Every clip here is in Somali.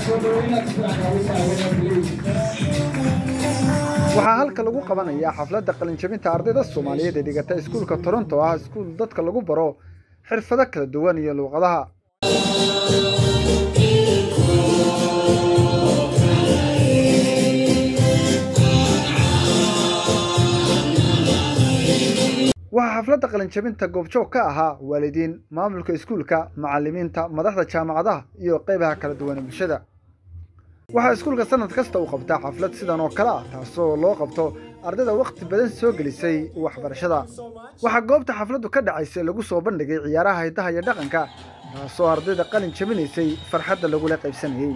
waxaa halka lagu qabanayaa xafladda qalinjabinta ardayda soomaaliyeed ee dhigata iskuulka toronto ah iskuul dadka lagu baro xirfado kala duwan iyo luuqadaha waxaa xafladda qalinjabinta goobjoog ka ahaa waalidiin maamulka iskuulka macallimiinta madaxda jaamacadaha iyo qaybaha kala duwan ee bulshada waxaa iskuulka sanad kasta u qabtaa xaflad sidan oo kale ah taasoo loo qabto ardayda wakhti badan soo gelisay waxbarashada waxaa goobta xafladdu ka dhacaysay lagu soo bandhigay ciyaaraha hiddaha iyo dhaqanka taasoo ardayda qalin jabinaysay farxadda lagula qaybsanayey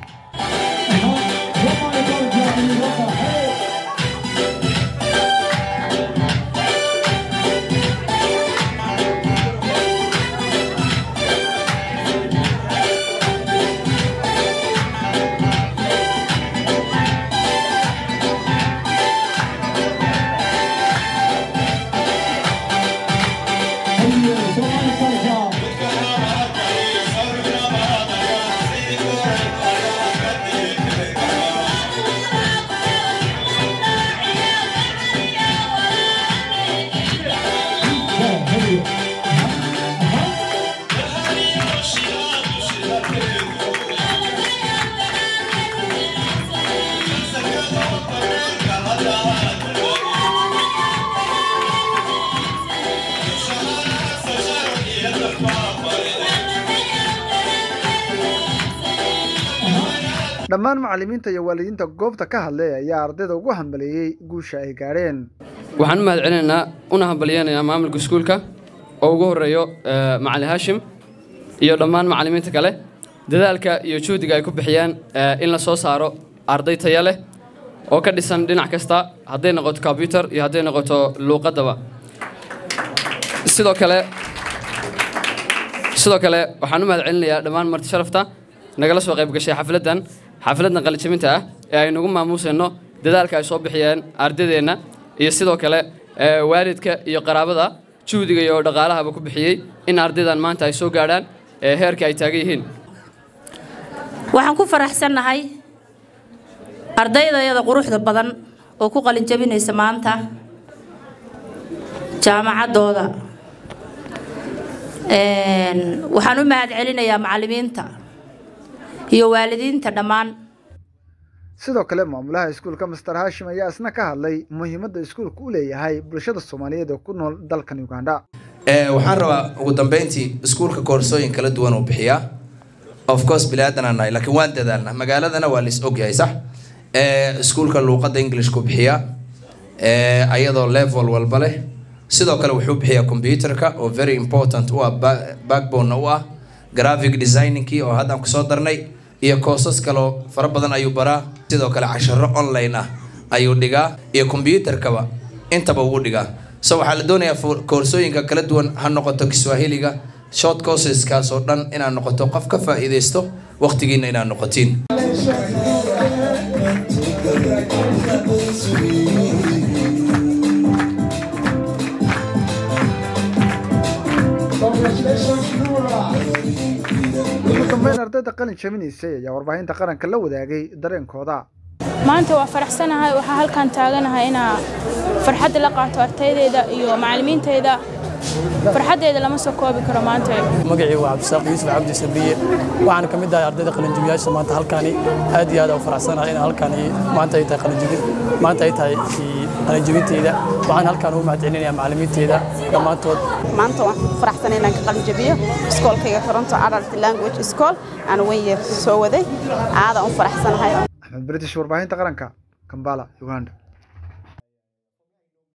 dhammaan macallimiinta iyo waalidiinta goobta ka hadlay ayaa ardayda ugu hambaleeyey guusha ay gaadheen waxaan u mahad celinaynaa una hambalyeynaynaa maamulka iskuulka oo ugu horreeyo macalin haashim iyo dhammaan macallimiinta kale dadaalka iyo juhdiga ay ku bixiyaan in la soo saaro arday taya leh oo ka dhisan dhinac kasta hadday noqoto kombyutar iyo hadday noqoto luuqaddaba sidoo kale sidoo kale waxaan u mahad celinayaa dhammaan marti sharafta nagala soo qayb gashay xafladdan xafladdan qalijabinta ah ee aynugu maamuusayno dadaalka ay soo bixiyeen ardaydeenna iyo sidoo kale waalidka iyo qaraabada juhdiga iyo dhaqaalahaba ku bixiyey in ardaydan maanta ay soo gaadhaan heerka ay taagan yihiin waxaan ku faraxsannahay ardaydayada quruxda badan oo ku qalinjabinaysa maanta jaamacaddooda waxaan u mahad celinayaa macallimiinta iyo waalidiinta dhammaan sidoo kale maamulaha iskuulka master haashim ayaa isna ka hadlay muhiimadda iskuulka u leeyahay bulshada soomaaliyeed ee ku nool dalkan uganda waxaan rabaa ugu dambeyntii iskuulka koorsooyin kala duwan uu bixiyaa of course bilaadan aan nahay laakiin waan dadaalna magaaladana waa lais ogyahay sax iskuulka luuqadda englishku bixiyaa ayadoo level walba leh sidoo kale wuxuu bixiyaa computerka oo very important u ah backbone u ah graphic designingkii oo haddaan kusoo darnay iyo koosas kaloo fara badan ayuu baraa sidoo kale casharo online ah ayuu dhigaa iyo combyutarkaba intaba uu dhigaa so waxaa la doonayaa koorsooyinka kala duwan ha noqoto kiswahiliga short courseskaas oo dhan inaad noqoto qof ka faa'iidaysto waqtigiina inaad noqotiin ugu dambeyn ardayda qalin jabinaysay ayaa warbaahinta qaranka la wadaagay dareenkooda maanta waa faraxsanahay waxaa halkan taaganahay inaa farxadda la qaato ardaydeeda iyo macallimiinteyda farxaddeeda lama soo koobi karo maanta magacii waa cabdisaaq yuusuf cabdi sabriye waxaan ka mid ahay ardayda qalinjabiyaasha maanta halkaani aad iyo aad u faraxsanahay in halkaani maanta ay tahay qalinjabin maanta ay tahay qalinjabinteyda waxaan halkaan ugu mahadcelinayaa macallimiinteyda dhammaantood maanta waan faraxsanay inaan ka qalinjabiyo iskoolkayga toronto adult language school aan wan yeer soo waday aadaan u faraxsanahay axmed british warbaahinta qaranka kambala uganda